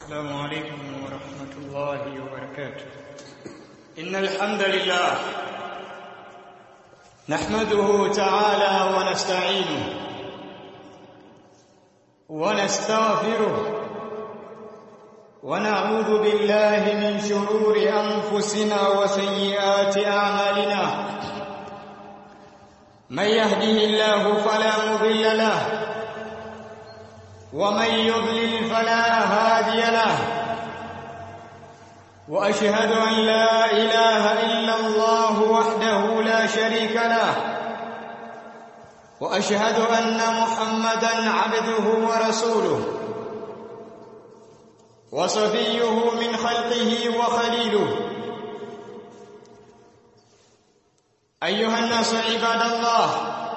السلام عليكم ورحمة الله وبركاته إن الحمد لله نحمده تعالى ونستعينه ونستغفره ونعوذ بالله من شرور أنفسنا وسيئات أعمالنا من يهده الله فلا مضل له ومن يضلل فلا هادي له واشهد ان لا اله الا الله وحده لا شريك له واشهد ان محمدا عبده ورسوله وصفيه من خلقه وخليله ايها الناس عباد الله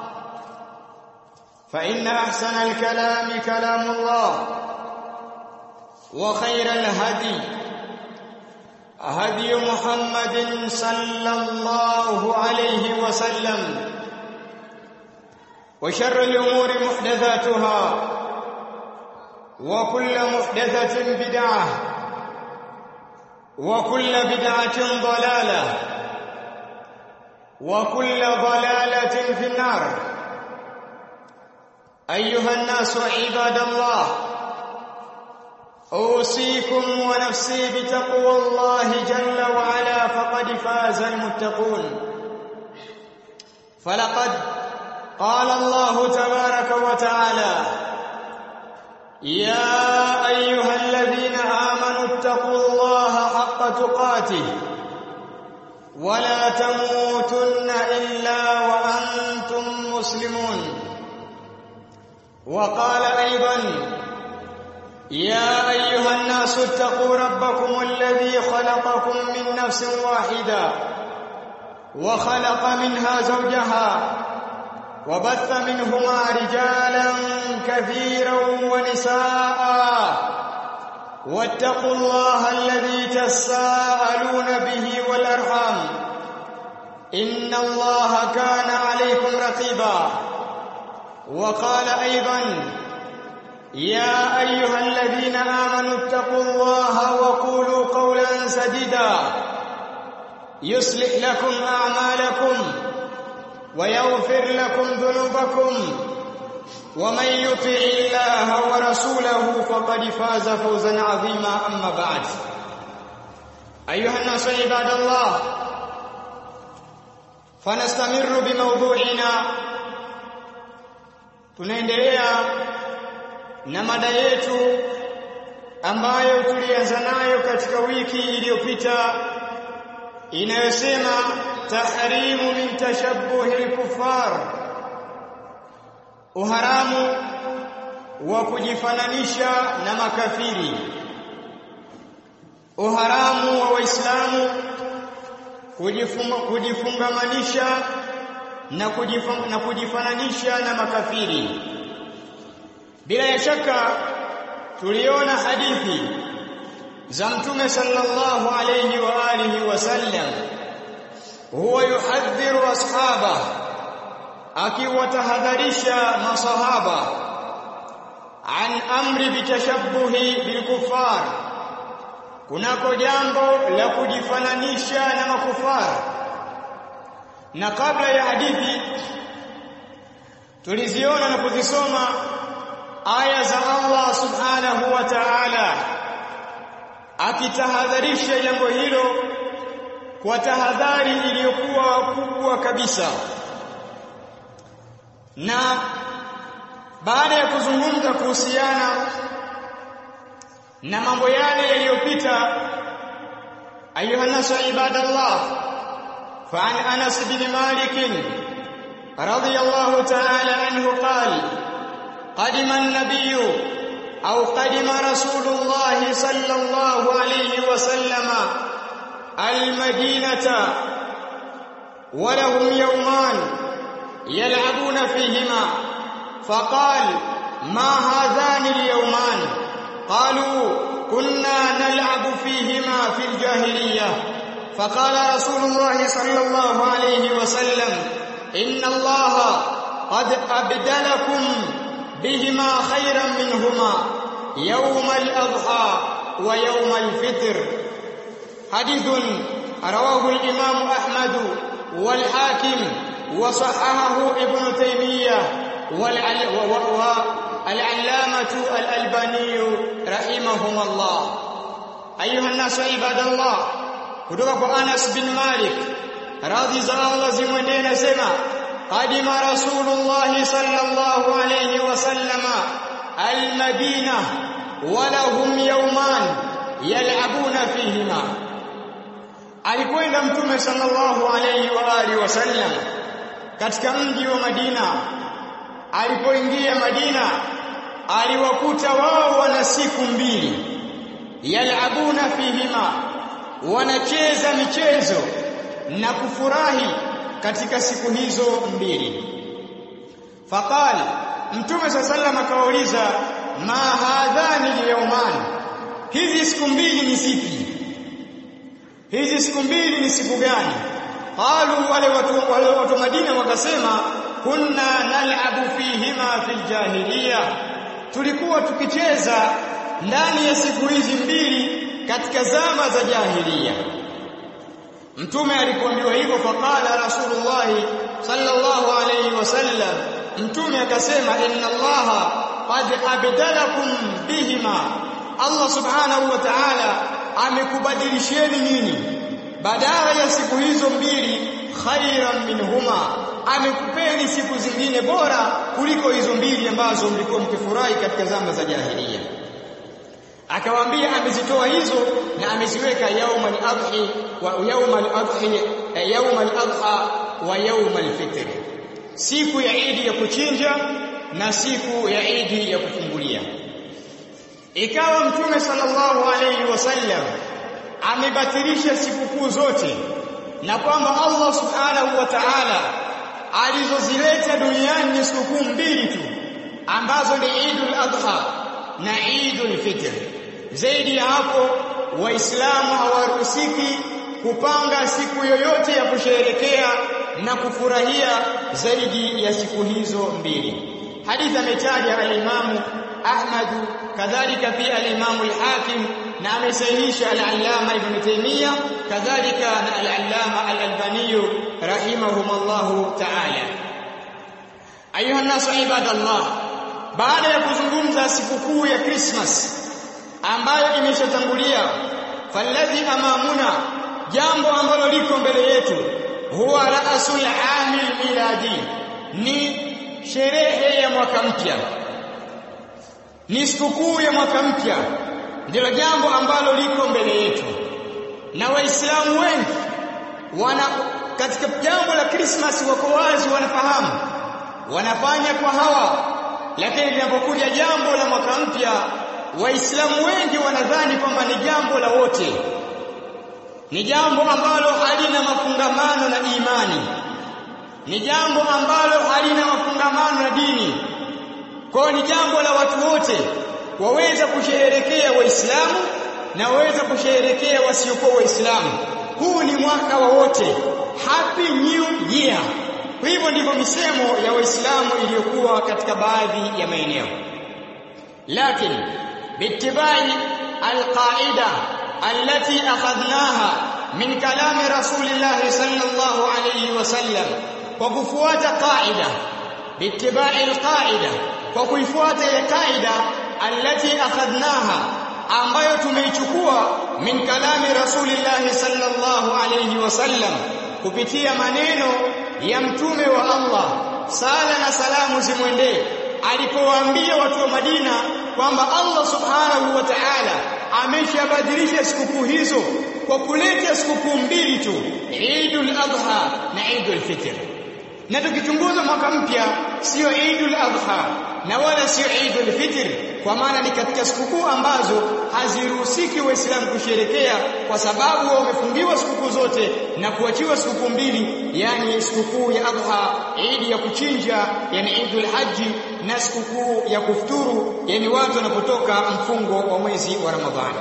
فإن أحسن الكلام كلام الله وخير الهدي هدي محمد صلى الله عليه وسلم وشر الأمور محدثاتها وكل محدثة بدعة وكل بدعة ضلالة وكل ضلالة في النار أيها الناس عباد الله أوصيكم ونفسي بتقوى الله جل وعلا فقد فاز المتقون فلقد قال الله تبارك وتعالى يا أيها الذين آمنوا اتقوا الله حق تقاته ولا تموتن إلا وأنتم مسلمون وقال ايضا يا ايها الناس اتقوا ربكم الذي خلقكم من نفس واحده وخلق منها زوجها وبث منهما رجالا كثيرا ونساء واتقوا الله الذي تساءلون به والارحام ان الله كان عليكم رقيبا وقال ايضا يا ايها الذين امنوا اتقوا الله وقولوا قولا سديدا يصلح لكم اعمالكم ويغفر لكم ذنوبكم ومن يطع الله ورسوله فقد فاز فوزا عظيما اما بعد ايها الناس عباد الله فنستمر بموضوعنا tunaendelea na mada yetu ambayo tulianza nayo katika wiki iliyopita inayosema tahrimu min tashabbuhi al-kuffar uharamu wa kujifananisha na makafiri uharamu wa waislamu kujifungamanisha na na kujifananisha na makafiri bila ya shaka tuliona hadithi za mtume sallallahu alayhi wa alihi wasallam huwa yuhadhiru ashaba akiwatahadharisha masahaba an amri bitashabbuhi bilkufar kunako jambo la kujifananisha na makufara na kabla ya hadithi tuliziona na kuzisoma aya za Allah subhanahu wa ta'ala akitahadharisha jambo hilo kwa tahadhari iliyokuwa kubwa kabisa na baada ya kuzungumza kuhusiana na mambo yale yaliyopita ayuha nasu ibadallah فعن انس بن مالك رضي الله تعالى عنه قال قدم النبي او قدم رسول الله صلى الله عليه وسلم المدينه ولهم يومان يلعبون فيهما فقال ما هذان اليومان قالوا كنا نلعب فيهما في الجاهليه فقال رسول الله صلى الله عليه وسلم إن الله قد أبدلكم بهما خيرا منهما يوم الأضحى wa yawm al-fitr hadithun rawahu al-imam Ahmad wal Hakim wa sahahahu Ibn Taymiyyah wal العلامة الألباني رحمهم الله أيها الناس عباد الله kutoka kwa Anas bin Malik radhi za Allah zimwendee nasema qadima rasulullah sallallahu alayhi wasallama almadina walahum yawman yal'abuna fihima alikwenda mtume sallallahu alayhi wa alihi wasallam katika mji wa Madina alipoingia Madina aliwakuta wao wana siku mbili yalabuna fihima wanacheza michezo na kufurahi katika siku hizo mbili faqala mtume sallallahu akawauliza ma hadhani liyawman hizi siku mbili ni zipi hizi siku mbili ni siku gani qalu wale watu wale watu Madina wakasema kunna nal'abu fihima fil jahiliya tulikuwa tukicheza ndani ya siku hizi mbili katika zama za jahiliya mtume alipoambiwa hivyo faqala rasulullah sallallahu alayhi wasallam mtume akasema inna allaha qad abdalakum bihima allah subhanahu wa ta'ala amekubadilisheni nyinyi badala ya siku hizo mbili khairan minhuma amekupeni siku zingine bora kuliko hizo mbili ambazo mlikuwa mkifurahi katika zama za jahiliya akawaambia amezitoa hizo na ameziweka yaumal adhi wa yaumal adhi yaumal adha wa yaumal fitr siku ya idi ya kuchinja na siku ya idi ya kufungulia ikawa mtume sallallahu alayhi wasallam amebatilisha sikukuu zote na kwamba Allah subhanahu wa ta'ala alizozileta duniani ni sikukuu mbili tu ambazo ni Eidul Adha na Eidul Fitr zaidi ya hapo waislamu hawaruhusiki kupanga siku yoyote ya kusherehekea na kufurahia zaidi ya siku hizo mbili hadithi ametaja al-Imamu Ahmad kadhalika pia al-Imamu al-Hakim na amesahihisha al-Allama Ibn Taymiyyah kadhalika na al-Allama al-Albani rahimahumullahu ta'ala ayuha nasu ibadallah baada ya kuzungumza sikukuu ya Christmas ambayo imeshatangulia falladhi amamuna jambo ambalo liko mbele yetu huwa raasul amil miladi ni sherehe ya mwaka mpya ni sikukuu ya mwaka mpya ndilo jambo ambalo liko mbele yetu na waislamu wengi wana katika jambo la Christmas wako wazi wanafahamu wanafanya kwa hawa lakini linapokuja jambo la mwaka mpya waislamu wengi wanadhani kwamba ni jambo la wote ni jambo ambalo halina mafungamano na imani ni jambo ambalo halina mafungamano na dini kwa ni jambo la watu wote waweza kusherehekea waislamu na waweza kusherehekea wasiokuwa waislamu huu ni mwaka wa wote happy new year kwa hivyo ndivyo misemo ya waislamu iliyokuwa katika baadhi ya maeneo lakini biitibai alqaida التي أخذناها من كلام رسول الله صلى الله عليه وسلم وكفوات قاعدة باتباع القاعدة وكفوات القاعدة التي أخذناها ambayo tumeichukua min kalami rasulillahi sallallahu alayhi wasallam kupitia maneno ya mtume wa Allah sala na salamu zimwendee alipowaambia watu wa Madina kwamba Allah subhanahu wa ta'ala ameshabadilisha sikukuu hizo kwa kuleta sikukuu mbili tu Eidul Adha na Eidul Fitr na tukichunguza mwaka mpya sio Eidul Adha na wala sio Eidul Fitr kwa maana ni katika sikukuu ambazo haziruhusiki waislamu kusherekea kwa sababu wamefungiwa sikukuu zote na kuachiwa sikukuu mbili yani sikukuu ya Adha Eid ya kuchinja yani Eidul Haji na sikukuu ya kufuturu yani watu wanapotoka mfungo wa mwezi wa Ramadhani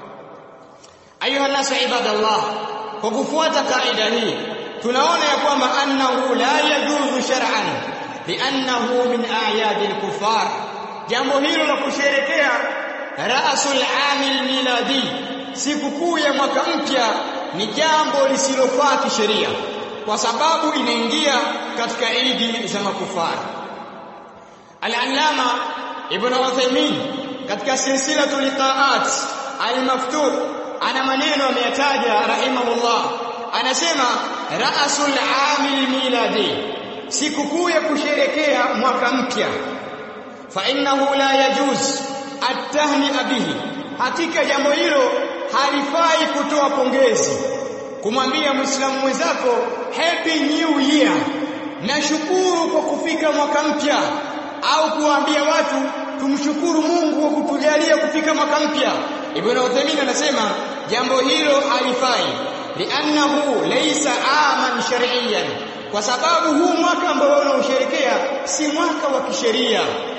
ayuha nasu ibadallah kwa kufuata kaida hii tunaona ya kwamba annahu la yajuzu shar'an li'annahu min a'yadil kufar jambo hilo la kusherekea ra'sul amil miladi sikukuu ya mwaka mpya ni jambo lisilofaa kisheria kwa sababu inaingia katika idi za makufari al-allama ibn Uthaymeen katika silsilatu liqaat al-maftuh ana maneno ameyataja rahimahullah anasema ra'sul amil miladi sikukuu ya kusherekea mwaka mpya fa innahu la yajuz at-tahni'a bihi hakika jambo hilo halifai kutoa pongezi kumwambia muislamu mwenzako happy new year nashukuru kwa kufika mwaka mpya au kuwaambia watu tumshukuru Mungu kwa kutujalia kufika mwaka mpya Ibn Uthaymeen anasema jambo hilo halifai li'annahu laysa aman shar'iyyan kwa sababu huu mwaka ambao unaosherekea si mwaka wa kisheria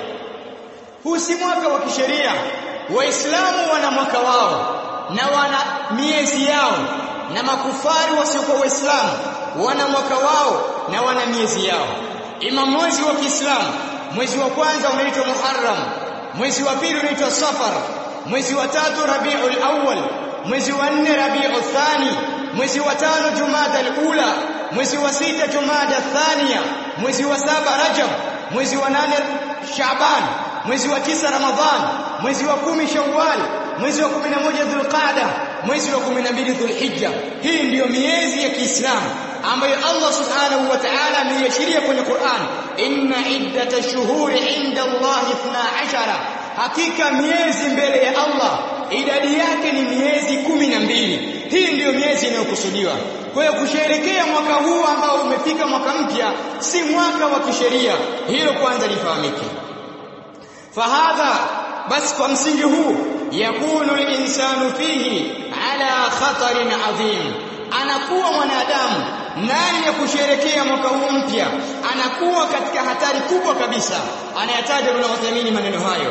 huu si mwaka wa kisheria waislamu wana mwaka wao na wana miezi yao na makufari wasiokuwa waislamu wana mwaka wao na wana miezi yao ima mwezi wa Kiislamu mwezi wa kwanza unaitwa Muharram mwezi wa pili unaitwa Safar mwezi wa tatu Rabiul Awwal mwezi wa nne Rabiul Thani mwezi wa tano Jumada al-Ula mwezi wa sita Jumada Thania mwezi wa saba Rajab mwezi wa nane Shaaban mwezi wa tisa Ramadhan mwezi wa kumi Shawwal mwezi wa 11 Dhulqa'da mwezi wa 12 Dhulhijja hii ndiyo miezi ya Kiislamu ambayo Allah Subhanahu wa Ta'ala ameiashiria kwenye Qur'an inna iddata shuhuri inda Allah 12 hakika miezi mbele ya Allah idadi yake ni miezi kumi na mbili hii ndiyo miezi inayokusudiwa kwa hiyo kusherekea mwaka huu ambao umefika mwaka mpya si mwaka wa kisheria hilo kwanza lifahamike fahadha basi kwa msingi huu yakunu al-insanu fihi ala khatarin adhim anakuwa mwanadamu ndani ya kusherekea mwaka huu mpya anakuwa katika hatari kubwa kabisa anayataja Ibn Uthaymeen maneno hayo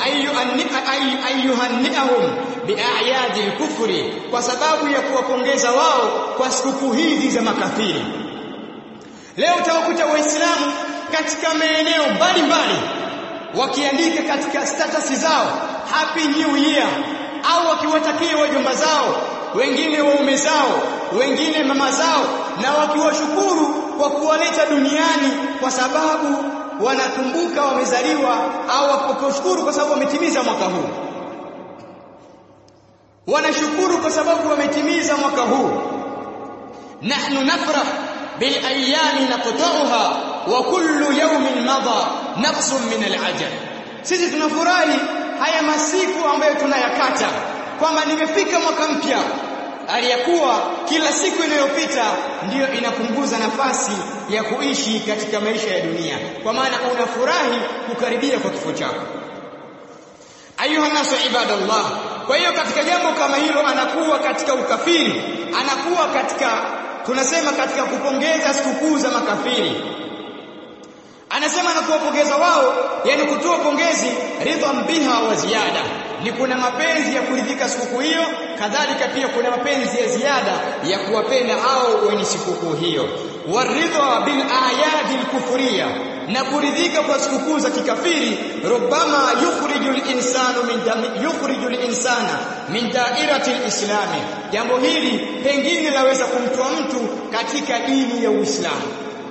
ayyuhannihum bi'ayadi al-kufri kwa sababu ya kuwapongeza wao kwa sikukuu hizi za makafiri leo utawakuta waislamu katika maeneo mbalimbali wakiandika katika status zao happy new year au wakiwatakia wajomba zao wengine waume zao wengine mama zao na wakiwashukuru kwa kuwaleta duniani kwa sababu wanakumbuka wamezaliwa au wakushukuru kwa sababu wametimiza mwaka huu wanashukuru kwa sababu wametimiza mwaka huu nahnu nafrah bil ayami naqta'uha wa kullu yawmin madha naqsun min al ajal sisi tunafurahi haya masiku ambayo tunayakata kwamba nimefika mwaka mpya aliyakuwa kila siku inayopita ndiyo inapunguza nafasi ya kuishi katika maisha ya dunia kwa maana unafurahi kukaribia kwa kifo chako ayuha nasu ibadallah kwa hiyo katika jambo kama hilo anakuwa katika ukafiri anakuwa katika tunasema katika kupongeza sikukuu za makafiri anasema na kuwapongeza wao yani kutoa pongezi ridhan biha wa ziada ni kuna mapenzi ya kuridhika sikukuu hiyo kadhalika pia kuna mapenzi ya ziada ya kuwapenda hao wenye sikukuu hiyo waridha bil ayadi al na kuridhika kwa sikukuu za kikafiri rubama yukhrijul insanu min yukhrijul insana min da'irati al jambo hili pengine laweza kumtoa mtu katika dini ya Uislamu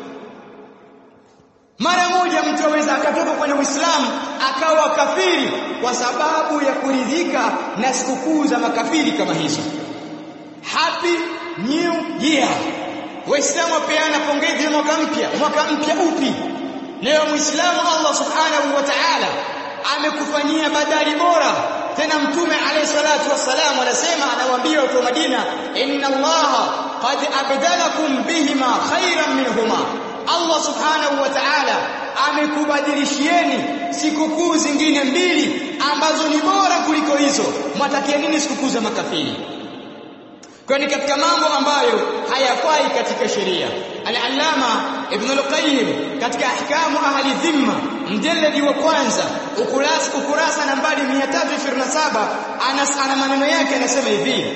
mara moja mtu aweza akatoka kwenye Uislamu akawa kafiri kwa sababu ya kuridhika na sikukuu za makafiri kama hizo. Happy New Year. Waislamu wapeana pongezi mwaka mpya. Mwaka mpya upi? Leo Muislamu Allah Subhanahu wa Ta'ala amekufanyia badali bora. Tena Mtume alayhi salatu wassalam anasema anawaambia watu wa Madina, inna Allaha qad abdalakum bihima khairan minhuma Allah subhanahu wa ta'ala amekubadilishieni sikukuu zingine mbili ambazo ni bora kuliko hizo mwatakia nini sikukuu za makafiri kwa ni katika mambo ambayo hayafai katika sheria al-allama ibn al-qayyim katika ahkamu ahli dhimma mjalladi wa kwanza ukurasa ukurasa nambari 327 anas ana maneno yake anasema hivi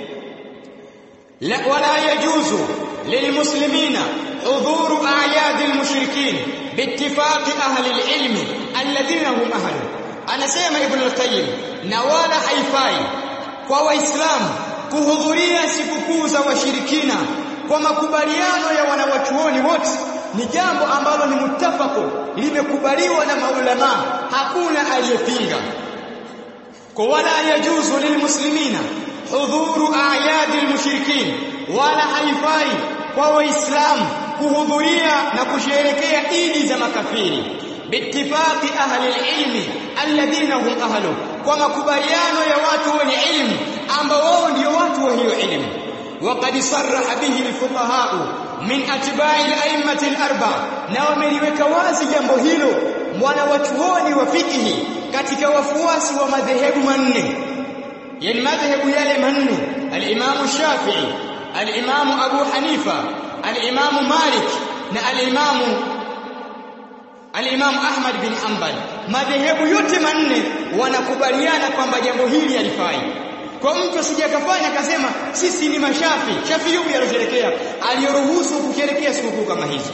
la wala yajuzu lilmuslimina حضور أعياد المشركين باتفاق أهل العلم الذين هم أهل anasema ibn al-qayyim na wala haifai kwa waislamu kuhudhuria sikukuu za washirikina kwa makubaliano ya wanawachuoni wote ni jambo ambalo ni mutafako limekubaliwa na maulama hakuna aliyepinga kwa wala yajuzu lilmuslimina hudhuru a'yadi almushrikin wala haifai kwa waislamu kuhudhuria na kusherehekea idi za makafiri biittifaqi ahli alilmi alladhina hum ahlu kwa makubaliano ya watu wenye ilmu ambao wao ndio watu wa hiyo ilmu وقد صرح به الفقهاء من اتباع الائمه الاربعه na wameliweka wazi jambo hilo mwana wachuoni wa fikihi katika wafuasi wa madhehebu manne yani madhehebu yale manne al-Imam Shafi'i al-Imam Abu Hanifa al-Imam Malik na al-Imam al-Imam Ahmad bin Hanbal madhehebu yote manne wanakubaliana kwamba jambo hili halifai kwa mtu asijakafanya akasema sisi ni mashafi shafi yupi alosherekea aliyoruhusu kusherekea sikukuu kama hizi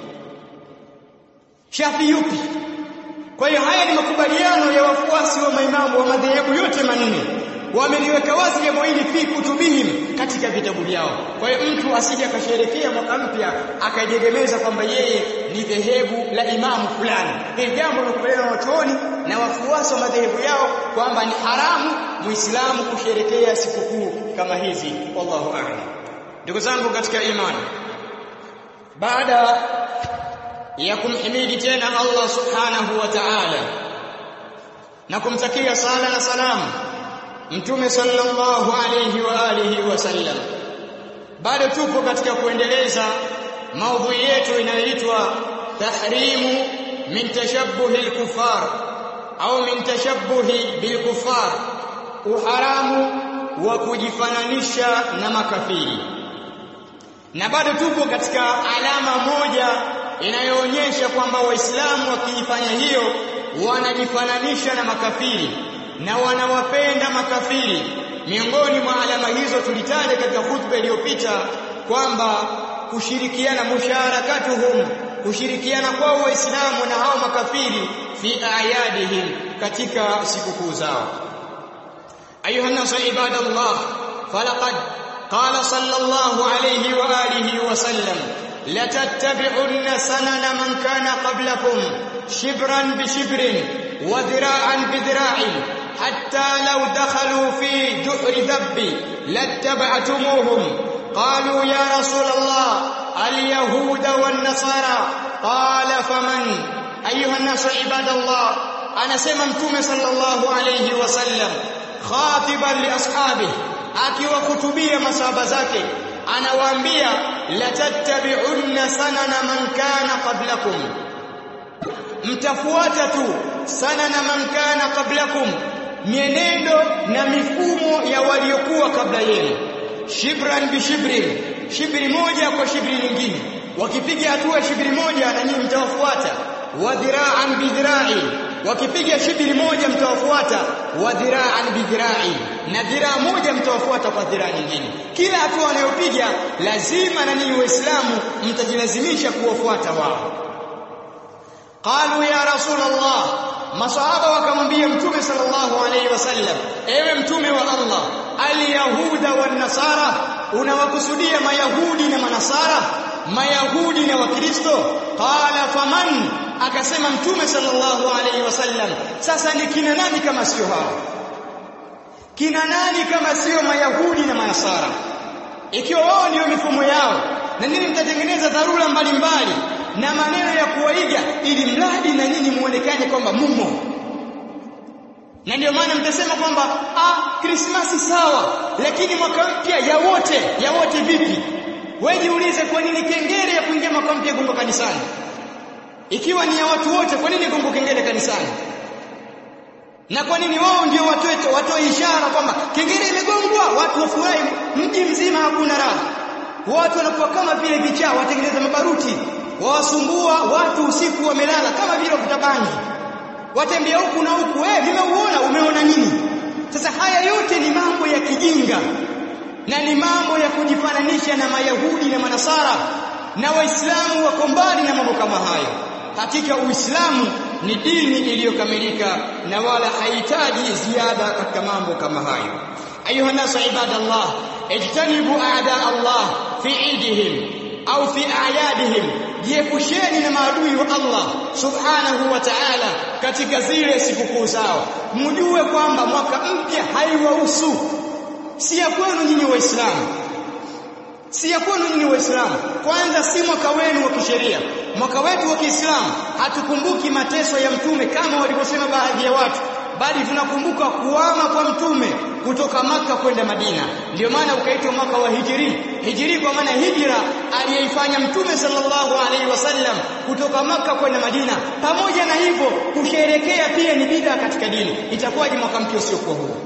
shafi yupi kwa hiyo haya ni makubaliano ya wafuasi wa maimamu wa madhehebu yote manne wameliweka wazi jambo hili fi kutubihim katika vitabu vyao kwa hiyo mtu asije akasherekea mwaka mpya akajegemeza kwamba yeye ni dhehebu la imamu fulani hili jambo limekubaliana na wachuoni na wafuasi wa madhehebu yao kwamba ni haramu muislamu kusherekea sikukuu kama hizi wallahu a'lam ndugu zangu katika imani baada ya kumhimidi tena Allah subhanahu wa ta'ala na kumtakia sala na salamu mtume sallallahu alayhi wa alihi wasallam bado tupo katika kuendeleza maudhui yetu inayoitwa tahrimu min tashabbuhi al-kuffar au min tashabbuhi bil-kuffar uharamu wa kujifananisha na makafiri na bado tupo katika alama moja inayoonyesha kwamba waislamu wakifanya hiyo wanajifananisha na makafiri na wanawapenda makafiri miongoni mwa alama hizo tulitaja katika hutuba iliyopita kwamba kushirikiana musharakatuhum kushirikiana kwao waislamu na hao makafiri fi ayadihim katika sikukuu zao ayuha nasu ibadallah falaqad qala sallallahu alayhi wa alihi wa sallam لتتبعن سنن من كان قبلكم شبرا بشبر وذراعا بذراع حتى لو دخلوا في جحر ذب لاتبعتموهم قالوا يا رسول الله اليهود والنصارى قال فمن ايها الناس عباد الله انا سمع متوم صلى الله عليه وسلم خاطبا لاصحابه akiwahutubia masahaba zake anawaambia latattabi'unna sanana man kana qablakum mtafuata tu sanana man kana qablakum mienendo na mifumo ya waliokuwa kabla yenu shibran bi shibrin shibri moja kwa shibri nyingine wakipiga hatua shibri moja na nyinyi mtawafuata wa dhira'an bi dhira'i wakipiga shibri moja mtawafuata wa dhira'an bi dhira'i na dhiraa moja mtawafuata kwa dhiraa nyingine kila hatua wanayopiga lazima na ninyi waislamu mtajilazimisha kuwafuata wao qalu ya rasul allah masahaba wakamwambia mtume sallallahu alayhi wasallam ewe mtume wa allah alyahuda wan nasara unawakusudia mayahudi na manasara mayahudi na wakristo qala faman akasema mtume sallallahu alayhi wasallam sasa ni kina nani kama sio hao kina nani kama sio mayahudi na manasara ikiwa wao ndio mifumo yao na nini mtatengeneza dharura mbalimbali na maneno ya kuwaiga ili mradi na nyinyi muonekane kwamba mumo na ndio maana mtasema kwamba ah krismasi sawa lakini mwaka mpya ya wote ya wote vipi wewe jiulize kwa nini kengele ya kuingia mwaka mpya gongo kanisani ikiwa ni ya watu wote kwa nini gongo kengele kanisani na kwa nini wao ndio watoe watoe ishara kwamba kengele imegongwa watu wafurahi mji mzima hakuna raha watu wanakuwa kama vile vichaa watengeneza mabaruti wawasumbua watu usiku wamelala kama vile kutabangi watembea huku na huku wewe nimeuona umeona nini sasa haya yote ni mambo ya kijinga na ni mambo ya kujifananisha na mayahudi na manasara na waislamu wako mbali na mambo kama hayo hakika uislamu ni dini iliyokamilika na wala haihitaji ziada katika mambo kama hayo ayuha nasu ibadallah ijtanibu a'da Allah fi idihim au fi a'yadihim jiepusheni na maadui wa Allah subhanahu wa ta'ala katika zile sikukuu zao mjue kwamba mwaka mpya haiwahusu si ya kwenu nyinyi waislamu si ya kwenu nyinyi waislamu kwanza si mwaka wenu wa kisheria mwaka wetu wa Kiislamu hatukumbuki mateso ya mtume kama walivyosema baadhi ya watu bali tunakumbuka kuama kwa mtume kutoka maka kwenda Madina ndio maana ukaitwa mwaka wa hijri hijri kwa maana hijra aliyeifanya mtume sallallahu alaihi wasallam kutoka maka kwenda Madina pamoja na hivyo kusherekea pia ni bid'a katika dini itakuwaje mwaka mpya usiokuwa huo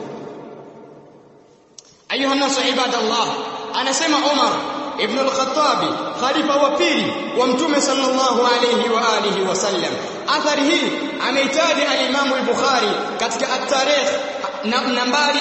ayuha nasu ibadallah anasema Umar ibn al-Khattab khalifa wa pili wa mtume sallallahu alayhi wa alihi wasallam athari hii ameitaja al-Imam al-Bukhari katika at-Tarikh nambari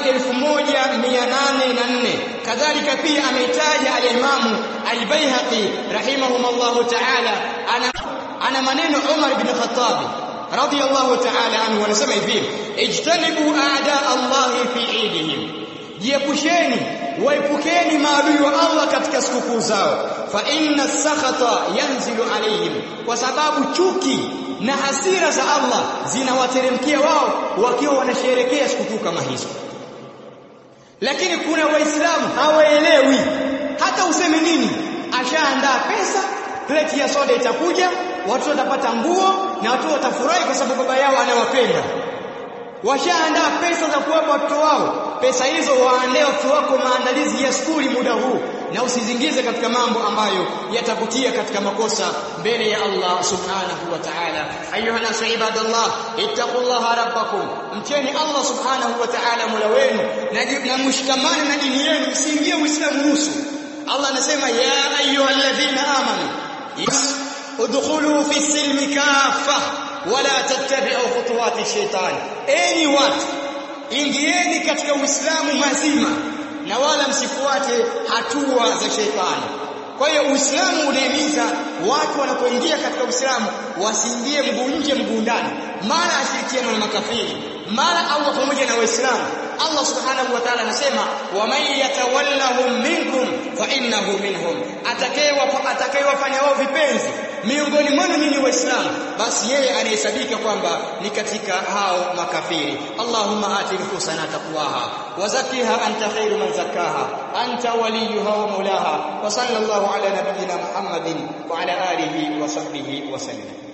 1804 kadhalika pia ameitaja al-Imam al-Baihaqi rahimahumullah ta'ala ana ana maneno Umar ibn Khattab radiyallahu ta'ala anhu anasema hivi ijtanibu a'da Allah fi idihim jiepusheni waepukeni maadui wa Allah katika sikukuu zao fa inna sakhata yanzilu alayhim kwa sababu chuki na hasira za Allah zinawateremkia wao wakiwa wanasherekea sikukuu kama hizo lakini kuna waislamu hawaelewi hata useme nini ashaandaa pesa pleti ya soda itakuja watu watapata nguo na watu watafurahi kwa sababu baba yao anawapenda washaandaa pesa za kuwapa watoto wao pesa hizo waandae watoto wako maandalizi ya skuli muda huu na usizingize katika mambo ambayo yatakutia katika makosa mbele ya Allah subhanahu wa ta'ala ayuha nasu ibadallah ittaqullaha rabbakum mcheni Allah subhanahu wa ta'ala mola wenu na mshikamane na dini yenu msiingie uislamu nusu Allah anasema ya ayyuhalladhina amanu udkhulu fi silmi kaffah wala tattabi'u khutuwati shaitan enyi watu ingieni katika uislamu mazima na wala msifuate hatua za shaitani kwa hiyo uislamu unahimiza watu wanapoingia katika uislamu wasiingie mguu nje mguu ndani mara ashirikiana na makafiri mara au pamoja na waislamu Allah subhanahu wa ta'ala anasema wa man yatawallahum minkum fa innahu minhum atakayewa atakayewafanya wao vipenzi miongoni mwenu nyinyi waislamu basi yeye anahesabika kwamba ni katika hao makafiri Allahumma ati nufusana taqwaha wa zakkiha anta khairu man zakkaha anta waliyuha wa mawlaha wa sallallahu ala nabiyyina Muhammadin wa ala alihi wa sahbihi wa sallam